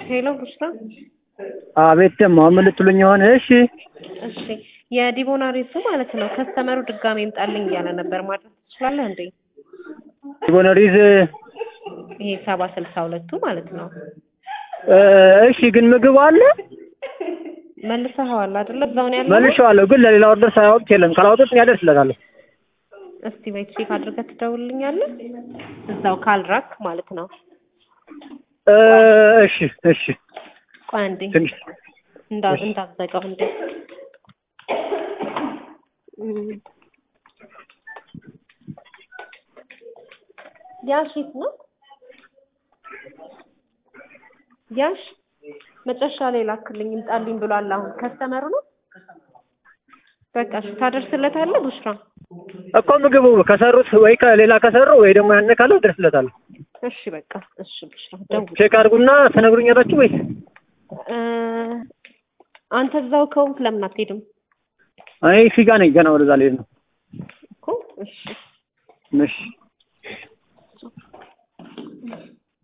ሄሎ ቡሽራ። አቤት ደግሞ ምን ልትሉኝ ይሆን? እሺ እሺ የዲቦናሪሱ ማለት ነው ከስተመሩ ድጋሜ ይምጣልኝ እያለ ነበር። ማድረግ ትችላለህ እንዴ? ቦነሪዝ ይሄ ሰባ ስልሳ ሁለቱ ማለት ነው። እሺ ግን ምግቡ አለ መልሰኸዋል አይደለ? እዛው ነው ያለው። መልሼዋለሁ፣ ግን ለሌላ ኦርደር ሳያወጡት የለም። ካላወጡት እኔ አደርስለታለሁ። እስቲ ወይ ቼክ አድርገህ ትደውልልኛለህ? እዛው ካልራክ ማለት ነው። እሺ እሺ ቆይ አንዴ ትንሽ እንዳ እንዳትዘጋው እንዴ እም። ያሽ የት ነው ያሽ መጨረሻ ላይ ላክልኝ ይምጣልኝ ብሏል። አሁን ከስተመሩ ነው። በቃ እሺ ታደርስለታለህ ቡሽራ። እኮ ምግቡ ከሰሩት ወይ ከሌላ ከሰሩ ወይ ደግሞ ያን ካለው እደርስለታለሁ። እሺ በቃ እሺ ቡሽራ ደውል። ቼክ አድርጉና ትነግሩኛላችሁ ወይስ እ አንተ እዛው ከሆንክ ለምን አትሄድም እኔ ፊጋ ነኝ ገና ወደዛ ልሄድ ነው። እኮ? እሺ እሺ